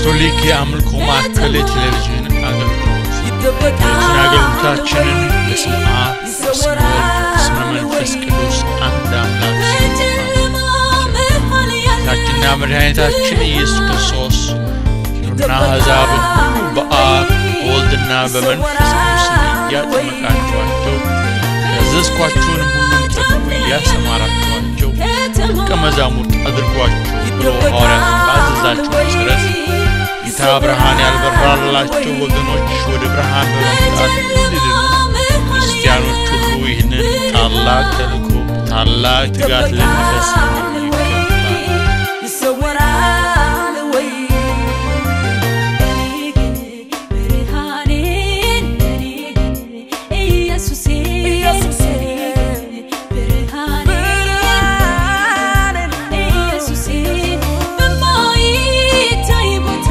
ካቶሊክ የአምልኮ ማዕከል የቴሌቪዥን አገልግሎት የቴሌቪዥን አገልግሎታችንን በስመ አብ በስመ ወልድ በስመ መንፈስ ቅዱስ አንድ አምላክ ጌታችንና መድኃኒታችን ኢየሱስ ክርስቶስ ሂዱና አሕዛብን ሁሉ በአብ በወልድና በመንፈስ ቅዱስ እያጠመቃችኋቸው ያዘዝኳችሁንም ሁሉ እንዲጠብቁ እያስተማራችኋቸው ደቀ መዛሙርት አድርጓቸው ብሎ ሐዋርያት ባዘዛቸው መሠረት ጌታ ብርሃን ያልበራላቸው ወገኖች ወደ ብርሃን በመምጣት እንዲድኑ ክርስቲያኖች ሁሉ ይህንን ታላቅ ተልእኮ ታላቅ ትጋት ልንፈጽም ይገባል። ይሰወራል ወይ ብርሃኔን ለኔ ኢየሱሴ ብርሃኔን ኢየሱሴ በማይታይ ቦታ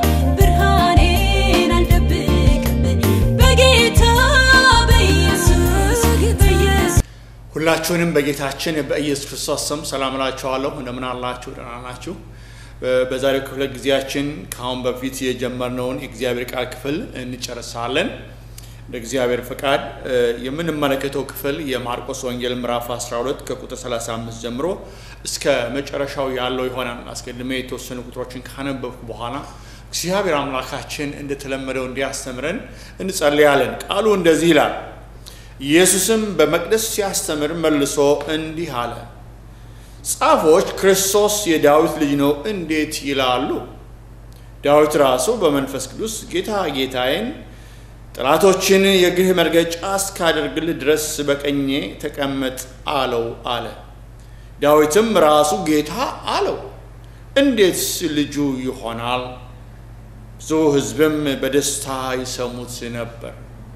ብርሃኔን አልደብቅም በጌታ በኢየሱስ በኢየሱስ ሁላችሁንም በጌታችን በኢየሱስ ክርስቶስ ስም ሰላም እላችኋለሁ። እንደምን አላችሁ? ደህና ናችሁ? በዛሬው ክፍለ ጊዜያችን ከአሁን በፊት የጀመርነውን የእግዚአብሔር ቃል ክፍል እንጨርሳለን። እንደ እግዚአብሔር ፈቃድ የምንመለከተው ክፍል የማርቆስ ወንጌል ምዕራፍ 12 ከቁጥር 35 ጀምሮ እስከ መጨረሻው ያለው ይሆናል። አስቀድሜ የተወሰኑ ቁጥሮችን ካነበብኩ በኋላ እግዚአብሔር አምላካችን እንደተለመደው እንዲያስተምረን እንጸልያለን። ቃሉ እንደዚህ ይላል። ኢየሱስም በመቅደስ ሲያስተምር መልሶ እንዲህ አለ። ጻፎች ክርስቶስ የዳዊት ልጅ ነው እንዴት ይላሉ? ዳዊት ራሱ በመንፈስ ቅዱስ ጌታ ጌታዬን ጠላቶችን የእግርህ መርገጫ እስካደርግልህ ድረስ በቀኜ ተቀመጥ አለው አለ። ዳዊትም ራሱ ጌታ አለው። እንዴትስ ልጁ ይሆናል? ብዙ ሕዝብም በደስታ ይሰሙት ነበር።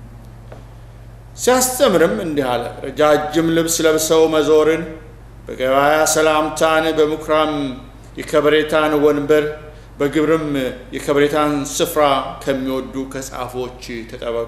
ሲያስተምርም እንዲህ አለ። ረጃጅም ልብስ ለብሰው መዞርን፣ በገበያ ሰላምታን፣ በምኩራም የከበሬታን ወንበር፣ በግብርም የከበሬታን ስፍራ ከሚወዱ ከጻፎች ተጠበቁ።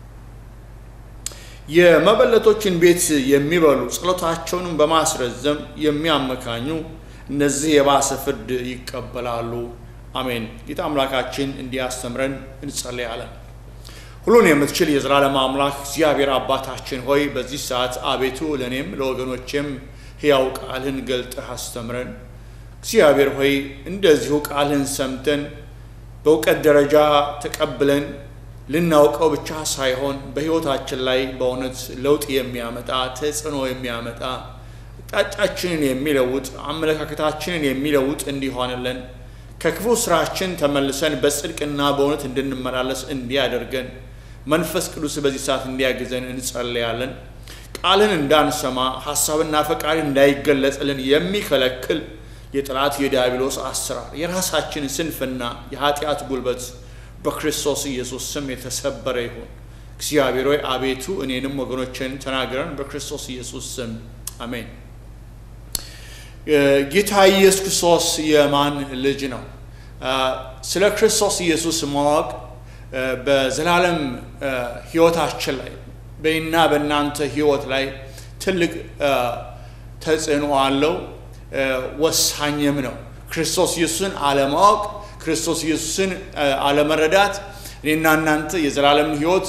የመበለቶችን ቤት የሚበሉ ጸሎታቸውንም በማስረዘም የሚያመካኙ እነዚህ የባሰ ፍርድ ይቀበላሉ። አሜን። ጌታ አምላካችን እንዲያስተምረን እንጸልያለን። ሁሉን የምትችል የዘላለም አምላክ እግዚአብሔር አባታችን ሆይ በዚህ ሰዓት አቤቱ ለእኔም ለወገኖቼም ሕያው ቃልህን ገልጠህ አስተምረን። እግዚአብሔር ሆይ እንደዚሁ ቃልህን ሰምተን በእውቀት ደረጃ ተቀብለን ልናውቀው ብቻ ሳይሆን በሕይወታችን ላይ በእውነት ለውጥ የሚያመጣ ተጽዕኖ የሚያመጣ አቅጣጫችንን የሚለውጥ አመለካከታችንን የሚለውጥ እንዲሆንልን ከክፉ ስራችን ተመልሰን በጽድቅና በእውነት እንድንመላለስ እንዲያደርገን መንፈስ ቅዱስ በዚህ ሰዓት እንዲያግዘን እንጸልያለን። ቃልን እንዳንሰማ ሀሳብና ፈቃድ እንዳይገለጽልን የሚከለክል የጠላት የዲያብሎስ አሰራር፣ የራሳችን ስንፍና፣ የኃጢአት ጉልበት በክርስቶስ ኢየሱስ ስም የተሰበረ ይሁን። እግዚአብሔር ሆይ አቤቱ እኔንም ወገኖችን ተናገረን፣ በክርስቶስ ኢየሱስ ስም አሜን። ጌታ ኢየሱስ ክርስቶስ የማን ልጅ ነው? ስለ ክርስቶስ ኢየሱስ ማወቅ በዘላለም ሕይወታችን ላይ በእና በእናንተ ሕይወት ላይ ትልቅ ተጽዕኖ አለው፣ ወሳኝም ነው። ክርስቶስ ኢየሱስን አለማወቅ፣ ክርስቶስ ኢየሱስን አለመረዳት እኔና እናንተ የዘላለምን ሕይወት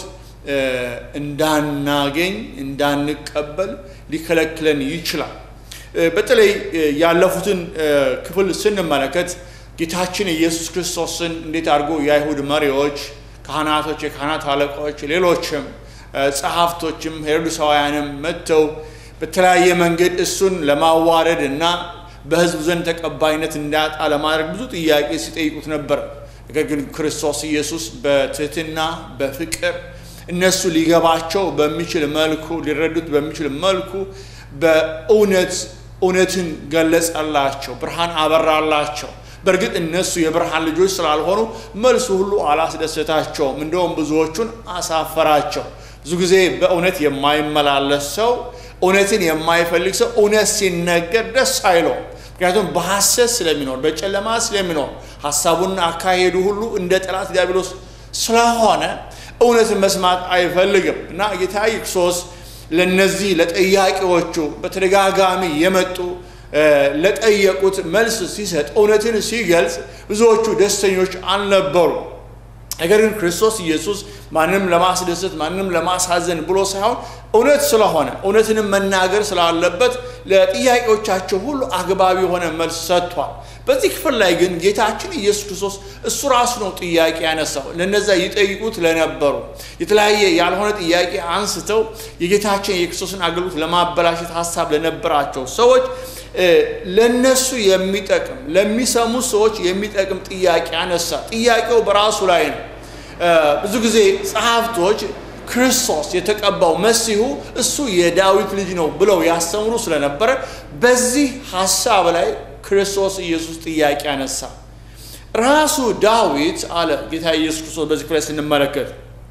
እንዳናገኝ እንዳንቀበል ሊከለክለን ይችላል። በተለይ ያለፉትን ክፍል ስንመለከት ጌታችን ኢየሱስ ክርስቶስን እንዴት አድርጎ የአይሁድ መሪዎች፣ ካህናቶች፣ የካህናት አለቃዎች፣ ሌሎችም ጸሐፍቶችም ሄሮድሳውያንም መጥተው በተለያየ መንገድ እሱን ለማዋረድ እና በሕዝብ ዘንድ ተቀባይነት እንዳያጣ ለማድረግ ብዙ ጥያቄ ሲጠይቁት ነበር። ነገር ግን ክርስቶስ ኢየሱስ በትህትና በፍቅር እነሱ ሊገባቸው በሚችል መልኩ ሊረዱት በሚችል መልኩ በእውነት እውነትን ገለጸላቸው፣ ብርሃን አበራላቸው። በእርግጥ እነሱ የብርሃን ልጆች ስላልሆኑ መልሱ ሁሉ አላስደሰታቸውም። እንደውም ብዙዎቹን አሳፈራቸው። ብዙ ጊዜ በእውነት የማይመላለስ ሰው፣ እውነትን የማይፈልግ ሰው እውነት ሲነገር ደስ አይለውም። ምክንያቱም በሐሰት ስለሚኖር በጨለማ ስለሚኖር ሀሳቡና አካሄዱ ሁሉ እንደ ጠላት ዲያብሎስ ስለሆነ እውነትን መስማት አይፈልግም እና ጌታ ክርስቶስ ለነዚህ ለጠያቂዎቹ በተደጋጋሚ የመጡ ለጠየቁት መልስ ሲሰጥ እውነትን ሲገልጽ ብዙዎቹ ደስተኞች አልነበሩ። ነገር ግን ክርስቶስ ኢየሱስ ማንም ለማስደሰት ማንም ለማሳዘን ብሎ ሳይሆን እውነት ስለሆነ እውነትንም መናገር ስላለበት ለጥያቄዎቻቸው ሁሉ አግባቢ የሆነ መልስ ሰጥቷል። በዚህ ክፍል ላይ ግን ጌታችን ኢየሱስ ክርስቶስ እሱ ራሱ ነው ጥያቄ ያነሳው። ለነዛ ይጠይቁት ለነበሩ የተለያየ ያልሆነ ጥያቄ አንስተው የጌታችን የክርስቶስን አገልግሎት ለማበላሸት ሀሳብ ለነበራቸው ሰዎች ለነሱ የሚጠቅም ለሚሰሙ ሰዎች የሚጠቅም ጥያቄ አነሳ። ጥያቄው በራሱ ላይ ነው። ብዙ ጊዜ ጸሐፍቶች ክርስቶስ የተቀባው መሲሁ እሱ የዳዊት ልጅ ነው ብለው ያስተምሩ ስለነበረ በዚህ ሀሳብ ላይ ክርስቶስ ኢየሱስ ጥያቄ አነሳ። ራሱ ዳዊት አለ ጌታ ኢየሱስ ክርስቶስ በዚህ ክፍል ስንመለከት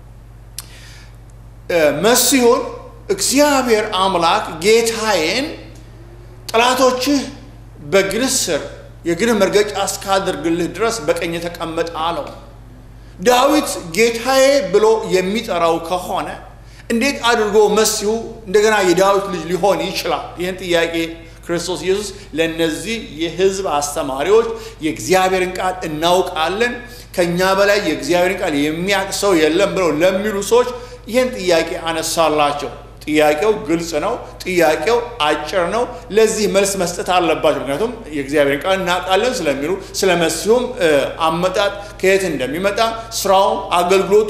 መሲሁን እግዚአብሔር አምላክ ጌታዬን ጠላቶችህ በእግርህ ስር የእግርህ መርገጫ እስካደርግልህ ድረስ በቀኝ ተቀመጥ አለው። ዳዊት ጌታዬ ብሎ የሚጠራው ከሆነ እንዴት አድርጎ መሲሁ እንደገና የዳዊት ልጅ ሊሆን ይችላል? ይህን ጥያቄ ክርስቶስ ኢየሱስ ለእነዚህ የሕዝብ አስተማሪዎች የእግዚአብሔርን ቃል እናውቃለን፣ ከእኛ በላይ የእግዚአብሔርን ቃል የሚያውቅ ሰው የለም ብለው ለሚሉ ሰዎች ይህን ጥያቄ አነሳላቸው። ጥያቄው ግልጽ ነው። ጥያቄው አጭር ነው። ለዚህ መልስ መስጠት አለባቸው። ምክንያቱም የእግዚአብሔርን ቃል እናውቃለን ስለሚሉ ስለ መሲሁም አመጣጥ ከየት እንደሚመጣ ስራው፣ አገልግሎቱ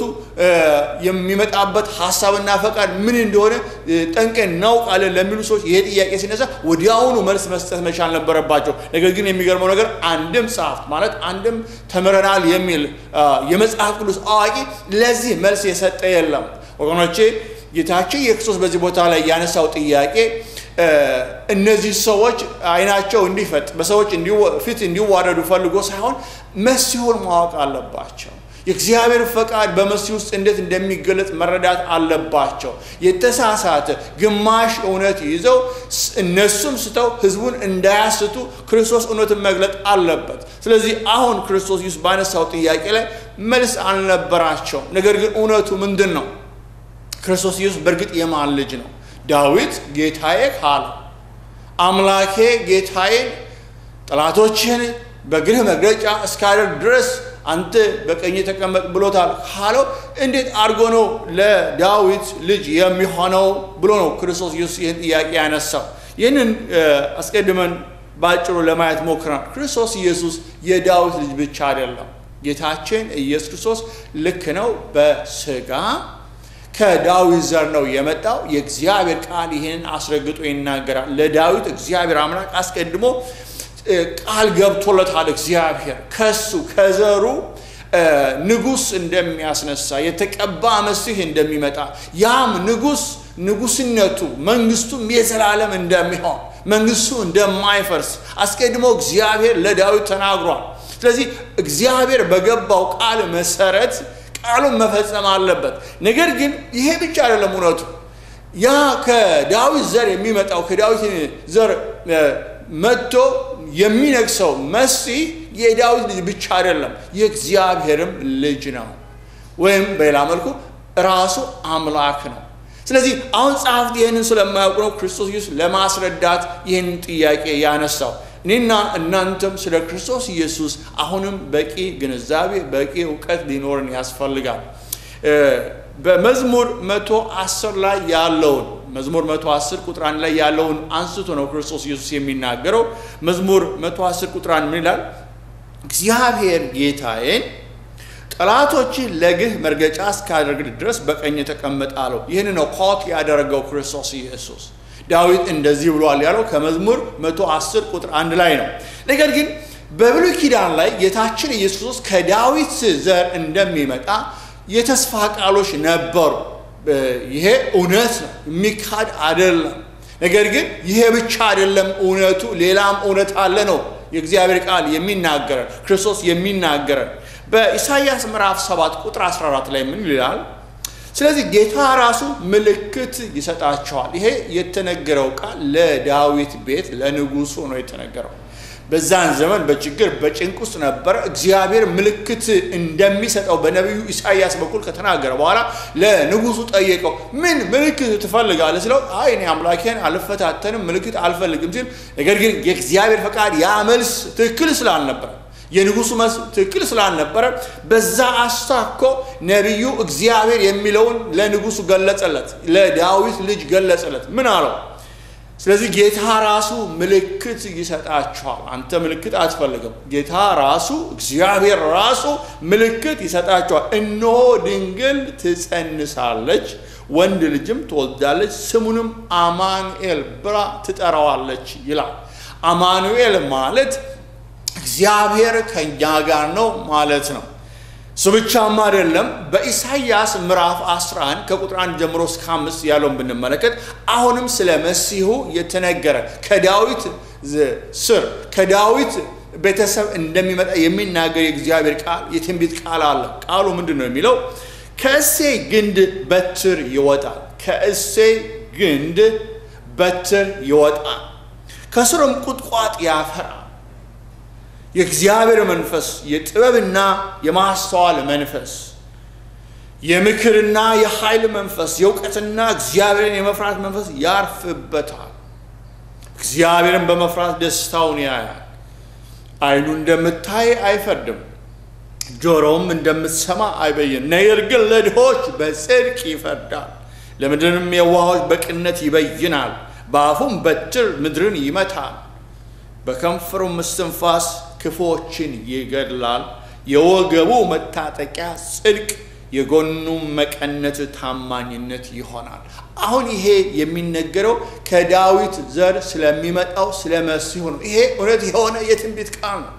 የሚመጣበት ሀሳብና ፈቃድ ምን እንደሆነ ጠንቀን እናውቃለን ለሚሉ ሰዎች ይሄ ጥያቄ ሲነሳ ወዲያውኑ መልስ መስጠት መቻል ነበረባቸው። ነገር ግን የሚገርመው ነገር አንድም ጸሐፍት ማለት አንድም ተምረናል የሚል የመጽሐፍ ቅዱስ አዋቂ ለዚህ መልስ የሰጠ የለም ወገኖቼ ጌታችን የክርስቶስ በዚህ ቦታ ላይ ያነሳው ጥያቄ እነዚህ ሰዎች አይናቸው እንዲፈጥ በሰዎች ፊት እንዲዋረዱ ፈልጎ ሳይሆን መሲሁን ማወቅ አለባቸው። የእግዚአብሔር ፈቃድ በመሲህ ውስጥ እንዴት እንደሚገለጽ መረዳት አለባቸው። የተሳሳተ ግማሽ እውነት ይዘው እነሱም ስተው ህዝቡን እንዳያስቱ ክርስቶስ እውነትን መግለጥ አለበት። ስለዚህ አሁን ክርስቶስ ኢየሱስ ባነሳው ጥያቄ ላይ መልስ አልነበራቸው። ነገር ግን እውነቱ ምንድን ነው? ክርስቶስ ኢየሱስ በእርግጥ የማን ልጅ ነው? ዳዊት ጌታዬ ካለ አምላኬ ጌታዬን ጠላቶችህን በእግርህ መግረጫ እስካደርግ ድረስ አንተ በቀኝ ተቀመጥ ብሎታል ካለው እንዴት አድርጎ ነው ለዳዊት ልጅ የሚሆነው ብሎ ነው ክርስቶስ ኢየሱስ ይህን ጥያቄ ያነሳው። ይህንን አስቀድመን በአጭሩ ለማየት ሞክረናል። ክርስቶስ ኢየሱስ የዳዊት ልጅ ብቻ አይደለም። ጌታችን ኢየሱስ ክርስቶስ ልክ ነው በስጋ ከዳዊት ዘር ነው የመጣው። የእግዚአብሔር ቃል ይህንን አስረግጦ ይናገራል። ለዳዊት እግዚአብሔር አምላክ አስቀድሞ ቃል ገብቶለታል። እግዚአብሔር ከሱ ከዘሩ ንጉሥ እንደሚያስነሳ የተቀባ መሲህ እንደሚመጣ ያም ንጉሥ ንጉሥነቱ መንግስቱም የዘላለም እንደሚሆን መንግስቱ እንደማይፈርስ አስቀድሞ እግዚአብሔር ለዳዊት ተናግሯል። ስለዚህ እግዚአብሔር በገባው ቃል መሰረት ቃሉን መፈጸም አለበት። ነገር ግን ይሄ ብቻ አይደለም እውነቱ። ያ ከዳዊት ዘር የሚመጣው ከዳዊት ዘር መጥቶ የሚነግሰው መሲህ የዳዊት ልጅ ብቻ አይደለም፣ የእግዚአብሔርም ልጅ ነው። ወይም በሌላ መልኩ ራሱ አምላክ ነው። ስለዚህ አሁን ጸሐፍት ይህንን ስለማያውቁ ነው ክርስቶስ ኢየሱስ ለማስረዳት ይህንን ጥያቄ ያነሳው። እኔና እናንተም ስለ ክርስቶስ ኢየሱስ አሁንም በቂ ግንዛቤ በቂ እውቀት ሊኖርን ያስፈልጋል። በመዝሙር መቶ አስር ላይ ያለውን መዝሙር መቶ አስር ቁጥር አንድ ላይ ያለውን አንስቶ ነው ክርስቶስ ኢየሱስ የሚናገረው። መዝሙር መቶ አስር ቁጥር አንድ ምን ይላል? እግዚአብሔር ጌታዬን ጠላቶችህ ለእግርህ መርገጫ እስካደርግ ድረስ በቀኝ ተቀመጥ አለው። ይህን ነው ኮት ያደረገው ክርስቶስ ኢየሱስ። ዳዊት እንደዚህ ብሏል ያለው ከመዝሙር 110 ቁጥር አንድ ላይ ነው። ነገር ግን በብሉይ ኪዳን ላይ ጌታችን ኢየሱስ ክርስቶስ ከዳዊት ዘር እንደሚመጣ የተስፋ ቃሎች ነበሩ። ይሄ እውነት ነው፣ የሚካድ አይደለም። ነገር ግን ይሄ ብቻ አይደለም እውነቱ፣ ሌላም እውነት አለ ነው የእግዚአብሔር ቃል የሚናገረን ክርስቶስ የሚናገረን በኢሳይያስ ምዕራፍ 7 ቁጥር 14 ላይ ምን ይላል? ስለዚህ ጌታ ራሱ ምልክት ይሰጣቸዋል። ይሄ የተነገረው ቃል ለዳዊት ቤት ለንጉሱ ነው የተነገረው። በዛን ዘመን በችግር በጭንቅ ውስጥ ነበረ። እግዚአብሔር ምልክት እንደሚሰጠው በነቢዩ ኢሳይያስ በኩል ከተናገረ በኋላ ለንጉሱ ጠየቀው። ምን ምልክት ትፈልጋለህ ስለው አይ እኔ አምላኬን አልፈታተንም ምልክት አልፈልግም ሲል፣ ነገር ግን የእግዚአብሔር ፈቃድ ያ መልስ ትክክል ስላልነበረ የንጉሱ መልስ ትክክል ስላልነበረ በዛ አስታኮ ነቢዩ እግዚአብሔር የሚለውን ለንጉሱ ገለጸለት፣ ለዳዊት ልጅ ገለጸለት። ምን አለው? ስለዚህ ጌታ ራሱ ምልክት ይሰጣችኋል። አንተ ምልክት አትፈልግም። ጌታ ራሱ እግዚአብሔር ራሱ ምልክት ይሰጣችኋል። እነሆ ድንግል ትጸንሳለች፣ ወንድ ልጅም ትወልዳለች፣ ስሙንም አማኑኤል ብላ ትጠራዋለች ይላል። አማኑኤል ማለት እግዚአብሔር ከእኛ ጋር ነው ማለት ነው። እሱ ብቻም አይደለም። በኢሳይያስ ምዕራፍ 11 ከቁጥር 1 ጀምሮ እስከ 5 ያለውን ብንመለከት አሁንም ስለ መሲሁ የተነገረ ከዳዊት ስር ከዳዊት ቤተሰብ እንደሚመጣ የሚናገር የእግዚአብሔር ቃል የትንቢት ቃል አለ። ቃሉ ምንድን ነው የሚለው? ከእሴይ ግንድ በትር ይወጣል፣ ከእሴይ ግንድ በትር ይወጣል፣ ከስሩም ቁጥቋጥ ያፈራል። የእግዚአብሔር መንፈስ የጥበብና የማስተዋል መንፈስ የምክርና የኃይል መንፈስ የእውቀትና እግዚአብሔርን የመፍራት መንፈስ ያርፍበታል። እግዚአብሔርን በመፍራት ደስታውን ያያል። ዓይኑ እንደምታይ አይፈርድም፣ ጆሮውም እንደምትሰማ አይበይን። ነገር ግን ለድሆች በጽድቅ ይፈርዳል፣ ለምድርንም የዋሆች በቅነት ይበይናል። በአፉም በትር ምድርን ይመታል፣ በከንፈሩም እስትንፋስ ክፉዎችን ይገድላል። የወገቡ መታጠቂያ ጽድቅ፣ የጎኑም መቀነት ታማኝነት ይሆናል። አሁን ይሄ የሚነገረው ከዳዊት ዘር ስለሚመጣው ስለ መሲሁ ነው። ይሄ እውነት የሆነ የትንቢት ቃል ነው።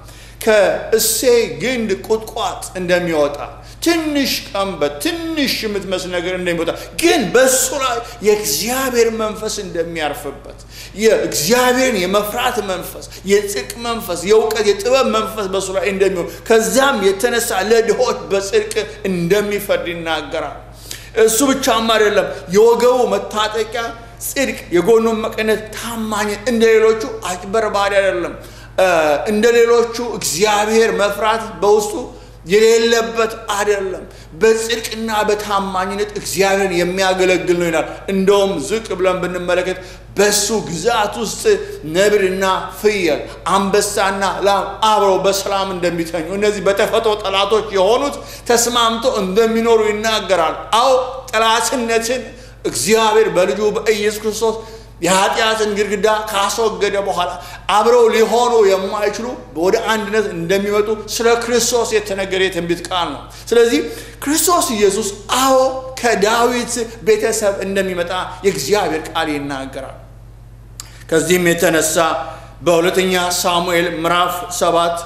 ከእሴይ ግንድ ቁጥቋጥ እንደሚወጣ ትንሽ ቀንበት ትንሽ የምትመስል ነገር እንደሚወጣ ግን በእሱ ላይ የእግዚአብሔር መንፈስ እንደሚያርፍበት የእግዚአብሔርን የመፍራት መንፈስ፣ የጽድቅ መንፈስ፣ የእውቀት የጥበብ መንፈስ በእሱ ላይ እንደሚሆን ከዚያም የተነሳ ለድሆች በጽድቅ እንደሚፈርድ ይናገራል። እሱ ብቻም አይደለም፣ የወገቡ መታጠቂያ ጽድቅ፣ የጎኑን መቀነት ታማኝነት፣ እንደ ሌሎቹ አጭበርባሪ አይደለም። እንደ ሌሎቹ እግዚአብሔር መፍራት በውስጡ የሌለበት አይደለም። በጽድቅና በታማኝነት እግዚአብሔርን የሚያገለግል ነው ይላል። እንደውም ዝቅ ብለን ብንመለከት በሱ ግዛት ውስጥ ነብርና ፍየል፣ አንበሳና ላም አብረው በሰላም እንደሚተኙ እነዚህ በተፈጥሮ ጠላቶች የሆኑት ተስማምቶ እንደሚኖሩ ይናገራል። አዎ ጠላትነትን እግዚአብሔር በልጁ በኢየሱስ ክርስቶስ የኃጢአትን ግድግዳ ካስወገደ በኋላ አብረው ሊሆኑ የማይችሉ ወደ አንድነት እንደሚመጡ ስለ ክርስቶስ የተነገረ የትንቢት ቃል ነው። ስለዚህ ክርስቶስ ኢየሱስ አዎ ከዳዊት ቤተሰብ እንደሚመጣ የእግዚአብሔር ቃል ይናገራል። ከዚህም የተነሳ በሁለተኛ ሳሙኤል ምዕራፍ ሰባት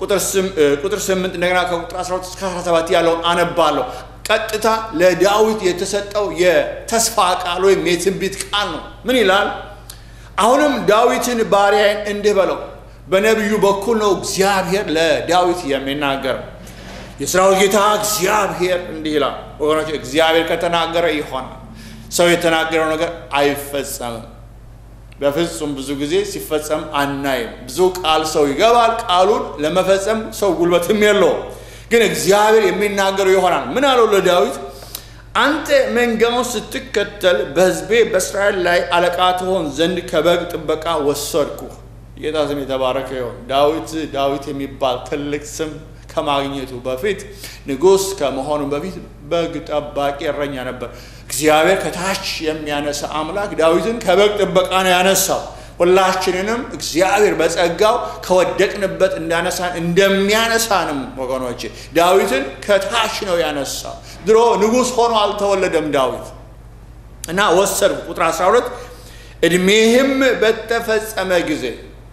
ቁጥር ስምንት እንደገና ከቁጥር 12 እስከ 17 ያለውን አነባለሁ። ቀጥታ ለዳዊት የተሰጠው የተስፋ ቃል ወይም የትንቢት ቃል ነው። ምን ይላል? አሁንም ዳዊትን ባሪያዬን እንዲህ በለው። በነቢዩ በኩል ነው እግዚአብሔር ለዳዊት የሚናገረው። የሰራዊት ጌታ እግዚአብሔር እንዲህ ይላል። ወገኖች እግዚአብሔር ከተናገረ ይሆናል። ሰው የተናገረው ነገር አይፈጸምም። በፍጹም ብዙ ጊዜ ሲፈጸም አናይም። ብዙ ቃል ሰው ይገባል። ቃሉን ለመፈጸም ሰው ጉልበትም የለውም። ግን እግዚአብሔር የሚናገረው ይሆናል። ምን አለው ለዳዊት? አንተ መንጋውን ስትከተል በሕዝቤ በእስራኤል ላይ አለቃ ትሆን ዘንድ ከበግ ጥበቃ ወሰድኩ። ጌታ ስም የተባረከ ይሆን። ዳዊት ዳዊት የሚባል ትልቅ ስም ከማግኘቱ በፊት ንጉሥ ከመሆኑ በፊት በግ ጠባቂ እረኛ ነበር። እግዚአብሔር ከታች የሚያነሳ አምላክ ዳዊትን ከበግ ጥበቃ ነው ያነሳው። ሁላችንንም እግዚአብሔር በጸጋው ከወደቅንበት እንዳነሳን እንደሚያነሳንም ወገኖች ዳዊትን ከታች ነው ያነሳው። ድሮ ንጉሥ ሆኖ አልተወለደም ዳዊት እና ወሰድኩ። ቁጥር 12 ዕድሜህም በተፈጸመ ጊዜ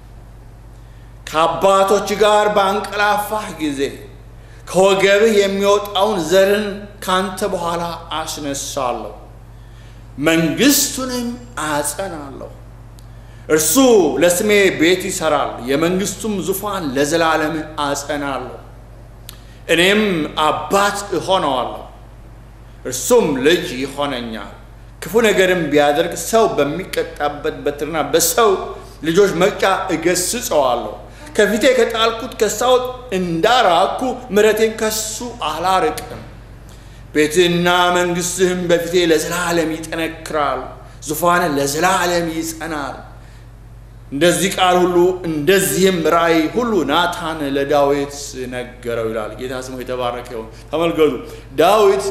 ከአባቶች ጋር ባንቀላፋህ ጊዜ ከወገብህ የሚወጣውን ዘርን ካንተ በኋላ አስነሳለሁ፣ መንግሥቱንም አጸናለሁ። እርሱ ለስሜ ቤት ይሠራል፣ የመንግሥቱም ዙፋን ለዘላለም አጸናለሁ። እኔም አባት እሆነዋለሁ፣ እርሱም ልጅ ይሆነኛል። ክፉ ነገርም ቢያደርግ ሰው በሚቀጣበት በትርና በሰው ልጆች መቅጫ እገስጸዋለሁ። ከፊቴ ከጣልኩት ከሳኦል እንዳራኩ ምሕረቴን ከሱ አላርቅም። ቤትህና መንግሥትህም በፊቴ ለዘላለም ይጠነክራል፣ ዙፋንህ ለዘላለም ይጸናል። እንደዚህ ቃል ሁሉ እንደዚህም ራእይ ሁሉ ናታን ለዳዊት ነገረው ይላል። ጌታ ስሙ የተባረከ ይሁን። ተመልከቱ ዳዊት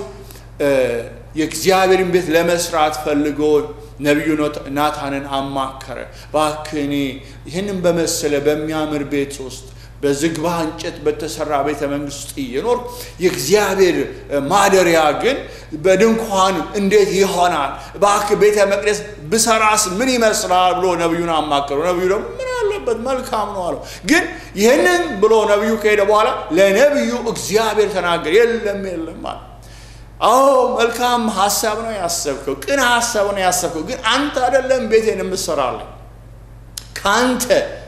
የእግዚአብሔርን ቤት ለመስራት ፈልጎ ነቢዩ ናታንን አማከረ። እባክህ እኔ ይህንን በመሰለ በሚያምር ቤት ውስጥ በዝግባ እንጨት በተሰራ ቤተ መንግስት ውስጥ እየኖር የእግዚአብሔር ማደሪያ ግን በድንኳን እንዴት ይሆናል? እባክህ ቤተ መቅደስ ብሰራስ ምን ይመስላል ብሎ ነቢዩን አማከረው። ነቢዩ ደግሞ ምን አለበት መልካም ነው አለው። ግን ይህንን ብሎ ነቢዩ ከሄደ በኋላ ለነቢዩ እግዚአብሔር ተናገር። የለም የለም አለ። አዎ መልካም ሀሳብ ነው ያሰብከው፣ ቅን ሀሳብ ነው ያሰብከው። ግን አንተ አይደለም ቤቴን የምትሰራለኝ ከአንተ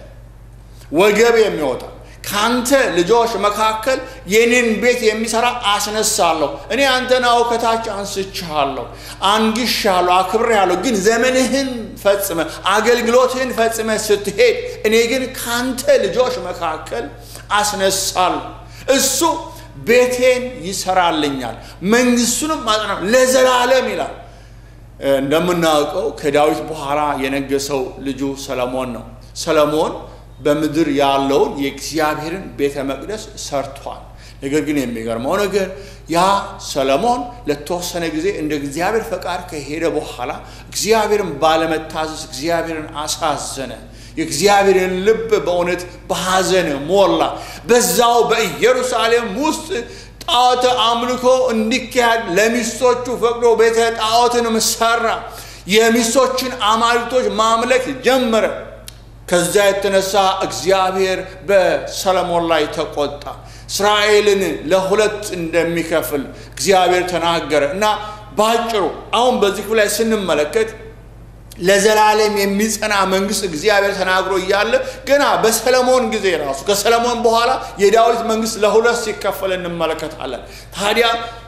ወገብ የሚወጣ ከአንተ ልጆች መካከል የኔን ቤት የሚሰራ አስነሳለሁ። እኔ አንተን አዎ ከታች አንስቼሃለሁ፣ አንግሻለሁ፣ አክብሬሃለሁ። ግን ዘመንህን ፈጽመ አገልግሎትህን ፈጽመ ስትሄድ እኔ ግን ከአንተ ልጆች መካከል አስነሳለሁ። እሱ ቤቴን ይሰራልኛል፣ መንግስቱንም ማጽና ለዘላለም ይላል። እንደምናውቀው ከዳዊት በኋላ የነገሰው ልጁ ሰለሞን ነው። ሰለሞን በምድር ያለውን የእግዚአብሔርን ቤተ መቅደስ ሰርቷል። ነገር ግን የሚገርመው ነገር ያ ሰለሞን ለተወሰነ ጊዜ እንደ እግዚአብሔር ፈቃድ ከሄደ በኋላ እግዚአብሔርን ባለመታዘዝ እግዚአብሔርን አሳዘነ። የእግዚአብሔርን ልብ በእውነት በሐዘን ሞላ። በዛው በኢየሩሳሌም ውስጥ ጣዖት አምልኮ እንዲካሄድ ለሚስቶቹ ፈቅዶ ቤተ ጣዖትንም ሰራ። የሚስቶችን አማልክቶች ማምለክ ጀመረ። ከዛ የተነሳ እግዚአብሔር በሰለሞን ላይ ተቆጣ። እስራኤልን ለሁለት እንደሚከፍል እግዚአብሔር ተናገረ እና በአጭሩ አሁን በዚህ ክፍል ላይ ስንመለከት ለዘላለም የሚጸና መንግስት እግዚአብሔር ተናግሮ እያለ ገና በሰለሞን ጊዜ ራሱ ከሰለሞን በኋላ የዳዊት መንግስት ለሁለት ሲከፈል እንመለከታለን። ታዲያ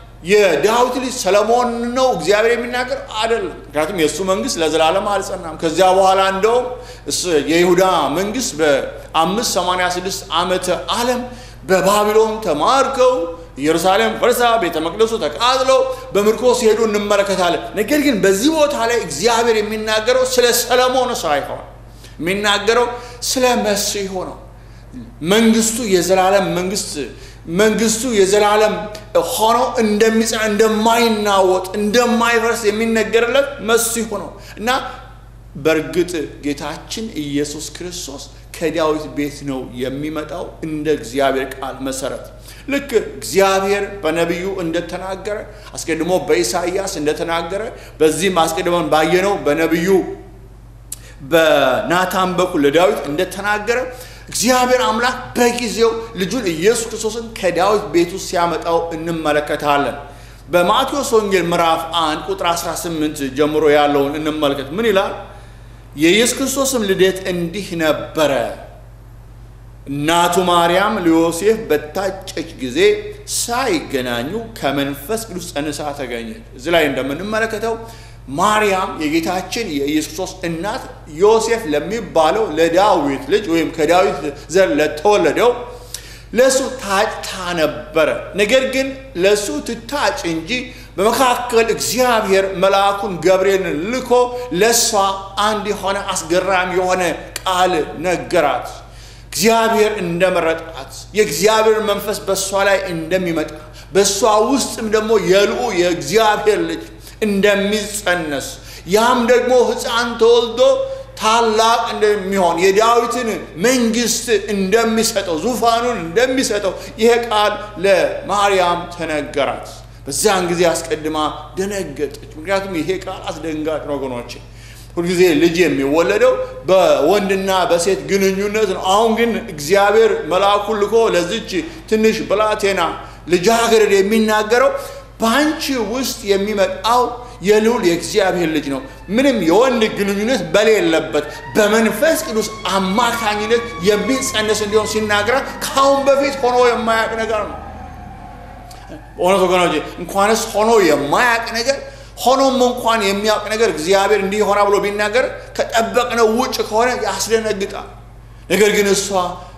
የዳዊት ልጅ ሰለሞን ነው እግዚአብሔር የሚናገር አይደለም። ምክንያቱም የእሱ መንግስት ለዘላለም አልጸናም። ከዚያ በኋላ እንደውም የይሁዳ መንግስት በአምስት ሰማንያ ስድስት ዓመተ ዓለም በባቢሎን ተማርከው ኢየሩሳሌም ፈርሳ ቤተ መቅደሱ ተቃጥለው በምርኮ ሲሄዱ እንመለከታለን። ነገር ግን በዚህ ቦታ ላይ እግዚአብሔር የሚናገረው ስለ ሰለሞን ሳይሆን የሚናገረው ስለ መሲሁ ነው። መንግስቱ የዘላለም መንግስት መንግስቱ የዘላለም ሆኖ እንደሚጸና እንደማይናወጥ እንደማይፈርስ የሚነገርለት መሲሁ ነው እና በእርግጥ ጌታችን ኢየሱስ ክርስቶስ ከዳዊት ቤት ነው የሚመጣው እንደ እግዚአብሔር ቃል መሰረት ልክ እግዚአብሔር በነቢዩ እንደተናገረ አስቀድሞ በኢሳይያስ እንደተናገረ በዚህም አስቀድመን ባየነው በነቢዩ በናታን በኩል ለዳዊት እንደተናገረ እግዚአብሔር አምላክ በጊዜው ልጁን ኢየሱስ ክርስቶስን ከዳዊት ቤት ውስጥ ሲያመጣው እንመለከታለን። በማቴዎስ ወንጌል ምዕራፍ 1 ቁጥር 18 ጀምሮ ያለውን እንመልከት። ምን ይላል? የኢየሱስ ክርስቶስም ልደት እንዲህ ነበረ። እናቱ ማርያም ለዮሴፍ በታጨች ጊዜ ሳይገናኙ ከመንፈስ ቅዱስ ጸንሳ ተገኘች። እዚህ ላይ እንደምንመለከተው ማርያም የጌታችን የኢየሱስ ክርስቶስ እናት ዮሴፍ ለሚባለው ለዳዊት ልጅ ወይም ከዳዊት ዘር ለተወለደው ለእሱ ታጭታ ነበረ። ነገር ግን ለእሱ ትታጭ እንጂ በመካከል እግዚአብሔር መልአኩን ገብርኤልን ልኮ ለእሷ አንድ የሆነ አስገራሚ የሆነ ቃል ነገራት። እግዚአብሔር እንደመረጣት የእግዚአብሔር መንፈስ በእሷ ላይ እንደሚመጣ በእሷ ውስጥም ደግሞ የልዑ የእግዚአብሔር ልጅ እንደሚጸነስ ያም ደግሞ ሕፃን ተወልዶ ታላቅ እንደሚሆን የዳዊትን መንግስት እንደሚሰጠው ዙፋኑን እንደሚሰጠው ይሄ ቃል ለማርያም ተነገራት። በዚያን ጊዜ አስቀድማ ደነገጠች። ምክንያቱም ይሄ ቃል አስደንጋጭ ነው ወገኖቼ። ሁልጊዜ ልጅ የሚወለደው በወንድና በሴት ግንኙነት ነው። አሁን ግን እግዚአብሔር መልአኩን ልኮ ለዚች ትንሽ ብላቴና ልጃገረድ የሚናገረው በአንቺ ውስጥ የሚመጣው የልዑል የእግዚአብሔር ልጅ ነው። ምንም የወንድ ግንኙነት በሌለበት በመንፈስ ቅዱስ አማካኝነት የሚጸነስ እንዲሆን ሲናገራት ከአሁን በፊት ሆኖ የማያውቅ ነገር ነው። በእውነት ወገኖቼ እንኳንስ ሆኖ የማያውቅ ነገር ሆኖም እንኳን የሚያውቅ ነገር እግዚአብሔር እንዲህ ሆና ብሎ ቢናገር ከጠበቅነው ውጭ ከሆነ ያስደነግጣል። ነገር ግን እሷ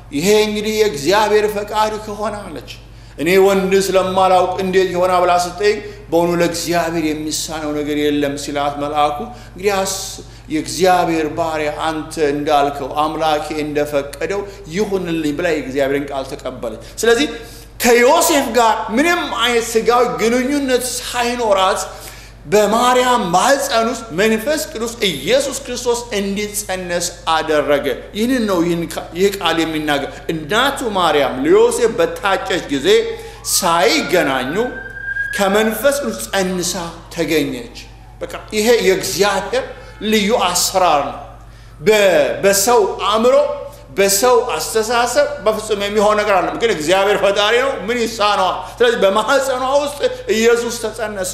ይሄ እንግዲህ የእግዚአብሔር ፈቃድ ከሆነ አለች። እኔ ወንድ ስለማላውቅ እንዴት ይሆና ብላ ስጠይቅ በእውኑ ለእግዚአብሔር የሚሳነው ነገር የለም ሲላት መልአኩ እንግዲያስ የእግዚአብሔር ባሪያ አንተ እንዳልከው አምላኬ እንደፈቀደው ይሁንልኝ ብላ የእግዚአብሔርን ቃል ተቀበለች። ስለዚህ ከዮሴፍ ጋር ምንም አይነት ስጋዊ ግንኙነት ሳይኖራት በማርያም ማህፀን ውስጥ መንፈስ ቅዱስ ኢየሱስ ክርስቶስ እንዲጸነስ አደረገ። ይህንን ነው ይህ ቃል የሚናገር። እናቱ ማርያም ለዮሴፍ በታጨች ጊዜ ሳይገናኙ ከመንፈስ ቅዱስ ጸንሳ ተገኘች። በቃ ይሄ የእግዚአብሔር ልዩ አሰራር ነው። በሰው አእምሮ በሰው አስተሳሰብ በፍጹም የሚሆን ነገር አለም። ግን እግዚአብሔር ፈጣሪ ነው፣ ምን ይሳነዋል? ስለዚህ በማህፀኗ ውስጥ ኢየሱስ ተጸነሰ።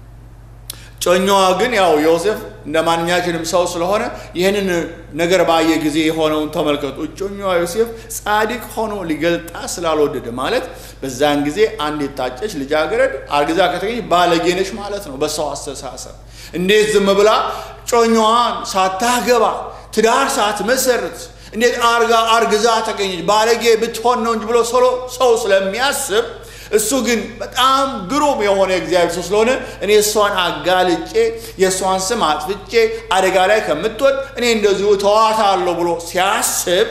ጮኛዋ ግን ያው ዮሴፍ እንደ ማንኛችንም ሰው ስለሆነ ይህንን ነገር ባየ ጊዜ የሆነውን ተመልከቱ። እጮኛዋ ዮሴፍ ጻድቅ ሆኖ ሊገልጣ ስላልወደደ ማለት በዛን ጊዜ አንድ የታጨች ልጃገረድ አርግዛ ከተገኘ ባለጌነች ማለት ነው በሰው አስተሳሰብ። እንዴት ዝም ብላ ጮኛዋን ሳታገባ ትዳር ሳትመሰርት እንዴት አርጋ አርግዛ ተገኘች? ባለጌ ብትሆን ነው እንጂ ብሎ ሰው ስለሚያስብ እሱ ግን በጣም ግሩም የሆነ እግዚአብሔር ሰው ስለሆነ እኔ እሷን አጋልጬ የእሷን ስም አጥፍቼ አደጋ ላይ ከምትወድ እኔ እንደዚሁ ተዋታለሁ ብሎ ሲያስብ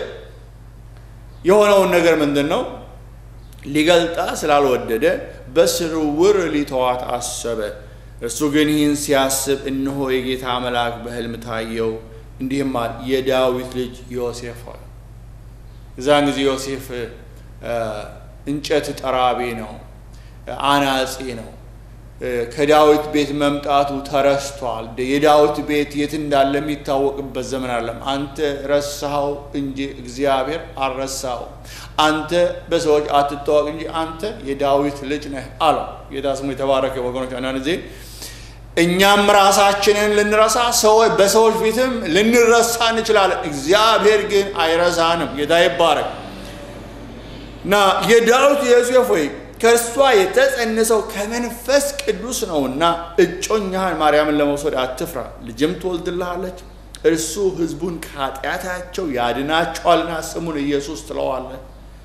የሆነውን ነገር ምንድን ነው? ሊገልጣ ስላልወደደ በስውር ሊተዋት አሰበ። እርሱ ግን ይህን ሲያስብ እነሆ የጌታ መልአክ በሕልም ታየው፣ እንዲህም አለ፣ የዳዊት ልጅ ዮሴፍ ሆይ። እዛን ጊዜ ዮሴፍ እንጨት ጠራቢ ነው፣ አናጺ ነው። ከዳዊት ቤት መምጣቱ ተረስቷል። የዳዊት ቤት የት እንዳለ የሚታወቅበት ዘመን አለም። አንተ ረሳኸው እንጂ እግዚአብሔር አልረሳኸው። አንተ በሰዎች አትታወቅ እንጂ አንተ የዳዊት ልጅ ነህ አለው። ጌታ ስሙ የተባረከ ወገኖች። አንዳንድ ጊዜ እኛም ራሳችንን ልንረሳ ሰዎች በሰዎች ፊትም ልንረሳ እንችላለን። እግዚአብሔር ግን አይረሳንም። ጌታ ይባረክ። እና የዳዊት ዮሴፍ ሆይ ከእርሷ የተጸነሰው ከመንፈስ ቅዱስ ነውና እጮኛህን ማርያምን ለመውሰድ አትፍራ፣ ልጅም ትወልድልሃለች። እርሱ ሕዝቡን ከኃጢአታቸው ያድናቸዋልና ስሙን ኢየሱስ ትለዋለህ።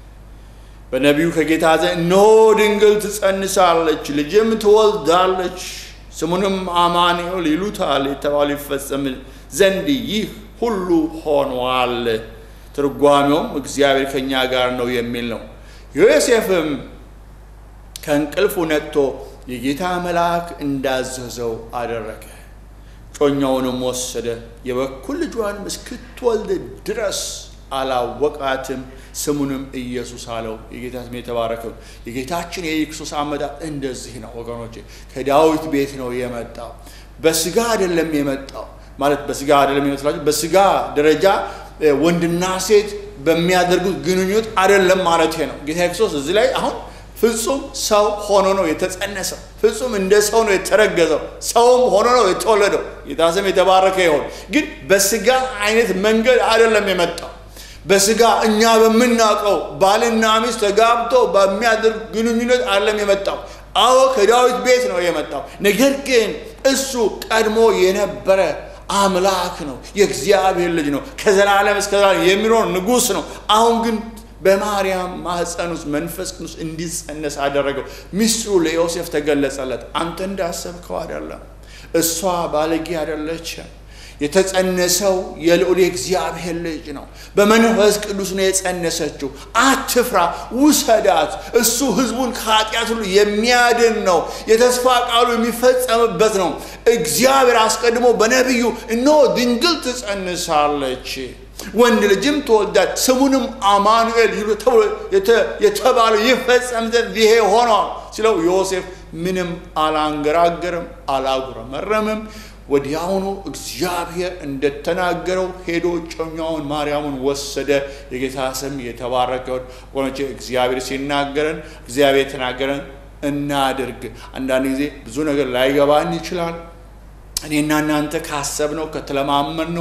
በነቢዩ ከጌታ ዘንድ እነሆ ድንግል ትጸንሳለች፣ ልጅም ትወልዳለች፣ ስሙንም አማኑኤል ይሉታል የተባሉ ይፈጸም ዘንድ ይህ ሁሉ ሆኗል። ትርጓሜውም እግዚአብሔር ከእኛ ጋር ነው የሚል ነው። ዮሴፍም ከእንቅልፉ ነቅቶ የጌታ መልአክ እንዳዘዘው አደረገ። ጮኛውንም ወሰደ፣ የበኩር ልጇንም እስክትወልድ ድረስ አላወቃትም። ስሙንም ኢየሱስ አለው። የጌታ ስም የተባረከው። የጌታችን የኢየሱስ አመጣጥ እንደዚህ ነው ወገኖቼ። ከዳዊት ቤት ነው የመጣው። በስጋ አይደለም የመጣው ማለት በስጋ አይደለም ይመስላችሁ። በስጋ ደረጃ ወንድና ሴት በሚያደርጉት ግንኙነት አይደለም ማለት ነው። ጌታ ክርስቶስ እዚህ ላይ አሁን ፍጹም ሰው ሆኖ ነው የተጸነሰው። ፍጹም እንደ ሰው ነው የተረገዘው። ሰውም ሆኖ ነው የተወለደው። ጌታ ስም የተባረከ ይሆን። ግን በስጋ አይነት መንገድ አይደለም የመጣው። በስጋ እኛ በምናውቀው ባልና ሚስት ተጋብተው በሚያደርግ ግንኙነት አይደለም የመጣው። አዎ ከዳዊት ቤት ነው የመጣው። ነገር ግን እሱ ቀድሞ የነበረ አምላክ ነው። የእግዚአብሔር ልጅ ነው። ከዘላለም እስከ ዘላለም የሚኖር ንጉሥ ነው። አሁን ግን በማርያም ማህፀን ውስጥ መንፈስ ቅዱስ እንዲጸነስ አደረገው። ሚስጥሩ ለዮሴፍ ተገለጸለት። አንተ እንዳሰብከው አይደለም። እሷ ባለጌ አይደለችም። የተጸነሰው የልዑል የእግዚአብሔር ልጅ ነው። በመንፈስ ቅዱስ ነው የጸነሰችው። አትፍራ፣ ውሰዳት። እሱ ሕዝቡን ከኃጢአት ሁሉ የሚያድን ነው። የተስፋ ቃሉ የሚፈጸምበት ነው። እግዚአብሔር አስቀድሞ በነቢዩ እነሆ ድንግል ትጸንሳለች ወንድ ልጅም ትወልዳል፣ ስሙንም አማኑኤል ይሉ ተብሎ የተባለው ይፈጸም ዘንድ ይሄ ሆኗል ሲለው ዮሴፍ ምንም አላንገራገርም፣ አላጉረመረምም። ወዲያውኑ እግዚአብሔር እንደተናገረው ሄዶ ጮኛውን ማርያምን ወሰደ። የጌታ ስም የተባረከውን ወገኖቼ፣ እግዚአብሔር ሲናገረን እግዚአብሔር የተናገረን እናድርግ። አንዳንድ ጊዜ ብዙ ነገር ላይገባን ይችላል። እኔና እናንተ ካሰብነው ከተለማመድነው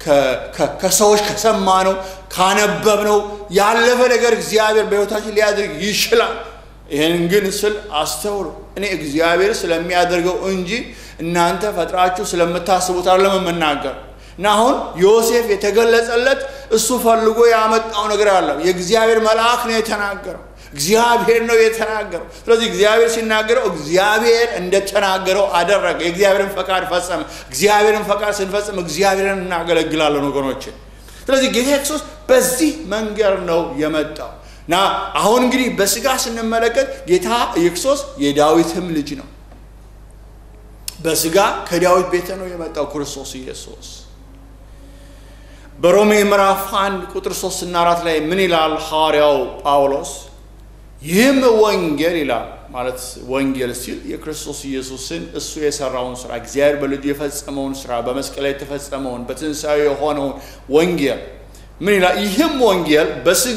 ከሰዎች ከሰማነው ካነበብነው ያለፈ ነገር እግዚአብሔር በሕይወታችን ሊያደርግ ይችላል። ይህን ግን ስል አስተውሉ። እኔ እግዚአብሔር ስለሚያደርገው እንጂ እናንተ ፈጥራችሁ ስለምታስቡት አይደለም የምናገር እና አሁን ዮሴፍ የተገለጸለት እሱ ፈልጎ ያመጣው ነገር አለ። የእግዚአብሔር መልአክ ነው የተናገረው። እግዚአብሔር ነው የተናገረው። ስለዚህ እግዚአብሔር ሲናገረው እግዚአብሔር እንደተናገረው አደረገ። የእግዚአብሔርን ፈቃድ ፈጸመ። እግዚአብሔርን ፈቃድ ስንፈጽም እግዚአብሔርን እናገለግላለን ወገኖች። ስለዚህ ጌታ ክርስቶስ በዚህ መንገድ ነው የመጣው እና አሁን እንግዲህ በስጋ ስንመለከት ጌታ ኢየሱስ የዳዊትም ልጅ ነው። በስጋ ከዳዊት ቤተ ነው የመጣው ክርስቶስ ኢየሱስ። በሮሜ ምዕራፍ 1 ቁጥር 3 እና 4 ላይ ምን ይላል ሐዋርያው ጳውሎስ? ይህም ወንጌል ይላል ማለት ወንጌል ሲል የክርስቶስ ኢየሱስን እሱ የሰራውን ስራ እግዚአብሔር በልጁ የፈጸመውን ስራ በመስቀል ላይ የተፈጸመውን በትንሣኤ የሆነውን ወንጌል ምን ይላል? ይህም ወንጌል በስጋ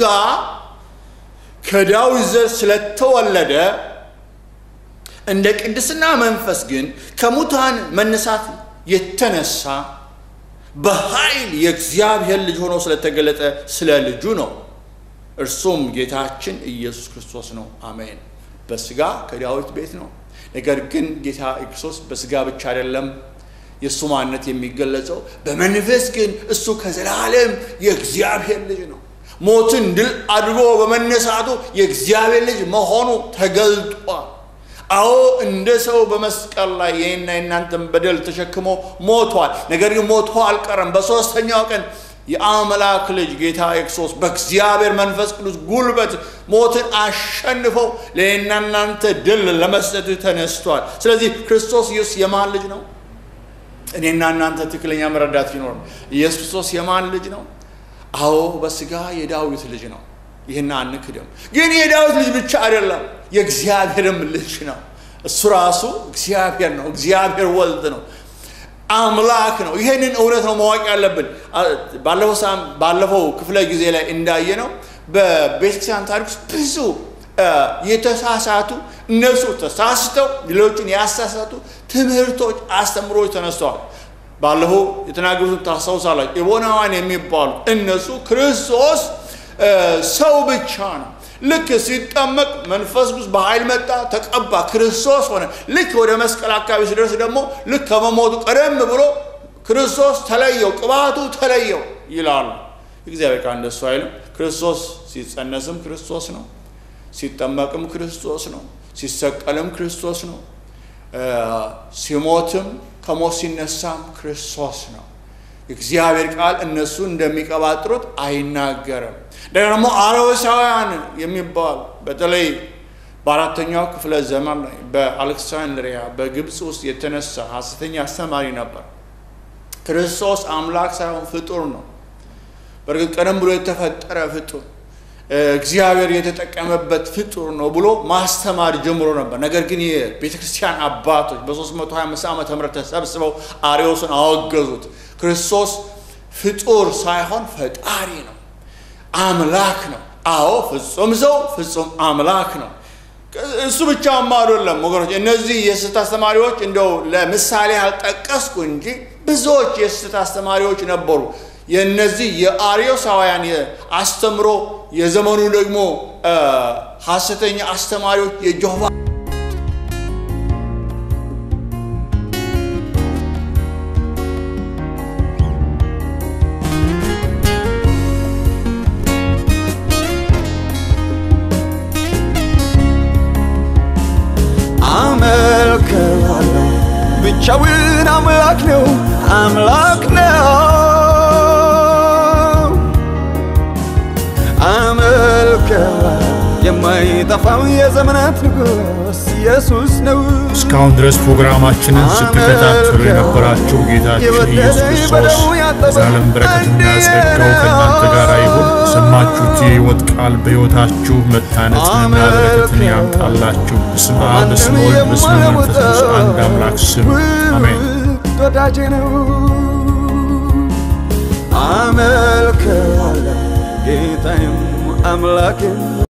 ከዳዊት ዘር ስለተወለደ እንደ ቅድስና መንፈስ ግን ከሙታን መነሳት የተነሳ በኃይል የእግዚአብሔር ልጅ ሆኖ ስለተገለጠ ስለ ልጁ ነው። እርሱም ጌታችን ኢየሱስ ክርስቶስ ነው። አሜን። በስጋ ከዳዊት ቤት ነው። ነገር ግን ጌታ ክርስቶስ በስጋ ብቻ አይደለም የእሱ ማንነት የሚገለጸው፣ በመንፈስ ግን እሱ ከዘላለም የእግዚአብሔር ልጅ ነው። ሞትን ድል አድርጎ በመነሳቱ የእግዚአብሔር ልጅ መሆኑ ተገልጧል። አዎ እንደ ሰው በመስቀል ላይ የኔና የናንተን በደል ተሸክሞ ሞቷል። ነገር ግን ሞቶ አልቀረም። በሦስተኛው ቀን የአምላክ ልጅ ጌታ ክርስቶስ በእግዚአብሔር መንፈስ ቅዱስ ጉልበት ሞትን አሸንፈው ለእኔና እናንተ ድል ለመስጠት ተነስቷል። ስለዚህ ክርስቶስ ኢየሱስ የማን ልጅ ነው? እኔና እናንተ ትክክለኛ መረዳት ይኖር። ኢየሱስ ክርስቶስ የማን ልጅ ነው? አዎ በስጋ የዳዊት ልጅ ነው። ይህን አንክድም። ግን የዳዊት ልጅ ብቻ አይደለም፣ የእግዚአብሔርም ልጅ ነው። እሱ ራሱ እግዚአብሔር ነው። እግዚአብሔር ወልድ ነው። አምላክ ነው። ይህንን እውነት ነው ማወቅ ያለብን። ባለፈው ክፍለ ጊዜ ላይ እንዳየ ነው በቤተክርስቲያን ታሪክ ውስጥ ብዙ የተሳሳቱ እነሱ ተሳስተው ሌሎቹን ያሳሳቱ ትምህርቶች፣ አስተምሮች ተነስተዋል። ባለፈው የተናገሩትን ታስታውሳላችሁ። ኤቦናውያን የሚባሉ እነሱ ክርስቶስ ሰው ብቻ ነው። ልክ ሲጠመቅ መንፈስ ቅዱስ በኃይል መጣ፣ ተቀባ፣ ክርስቶስ ሆነ። ልክ ወደ መስቀል አካባቢ ሲደርስ ደግሞ ልክ ከመሞቱ ቀደም ብሎ ክርስቶስ ተለየው፣ ቅባቱ ተለየው ይላሉ። እግዚአብሔር ቃል እንደሱ አይልም። ክርስቶስ ሲጸነስም ክርስቶስ ነው፣ ሲጠመቅም ክርስቶስ ነው፣ ሲሰቀልም ክርስቶስ ነው፣ ሲሞትም ከሞት ሲነሳም ክርስቶስ ነው። እግዚአብሔር ቃል እነሱ እንደሚቀባጥሩት አይናገርም። ደግሞ አረወሳውያን የሚባሉ በተለይ በአራተኛው ክፍለ ዘመን ላይ በአሌክሳንድሪያ በግብፅ ውስጥ የተነሳ ሐሰተኛ አስተማሪ ነበር። ክርስቶስ አምላክ ሳይሆን ፍጡር ነው። በእርግጥ ቀደም ብሎ የተፈጠረ ፍጡር እግዚአብሔር የተጠቀመበት ፍጡር ነው ብሎ ማስተማር ጀምሮ ነበር። ነገር ግን የቤተ ክርስቲያን አባቶች በ325 ዓመተ ምህረት ተሰብስበው አርዮስን አወገዙት። ክርስቶስ ፍጡር ሳይሆን ፈጣሪ ነው፣ አምላክ ነው። አዎ ፍጹም ሰው ፍጹም አምላክ ነው። እሱ ብቻማ አይደለም ወገኖች። እነዚህ የስህተት አስተማሪዎች እንደው ለምሳሌ አልጠቀስኩ እንጂ ብዙዎች የስህተት አስተማሪዎች ነበሩ። የእነዚህ የአርዮሳውያን አስተምሮ የዘመኑ ደግሞ ሐሰተኛ አስተማሪዎች የጆሆቫ አመልከዋለሁ ብቻውን አምላክ ነው አምላክ ነው አመልከዋለሁ የማይጠፋው የዘመናት ንጉሥ ኢየሱስ ነው እስካሁን ድረስ ፕሮግራማችንን ስትከታተሉ የነበራችሁ ጌታችን ኢየሱስ ክርስቶስ የዘላለም በረከትና ጸጋው ከእናንተ ጋር ይሁን። የሰማችሁት የሕይወት ቃል በሕይወታችሁ መታነጽንና በረከትን ያምጣላችሁ። በስመ አብ በስመ ወልድ በስመ መንፈስ ቅዱስ አንድ አምላክ ስም አሜን። ወዳጄ ነው አመልከዋለሁ ጌታዬም አምላኬም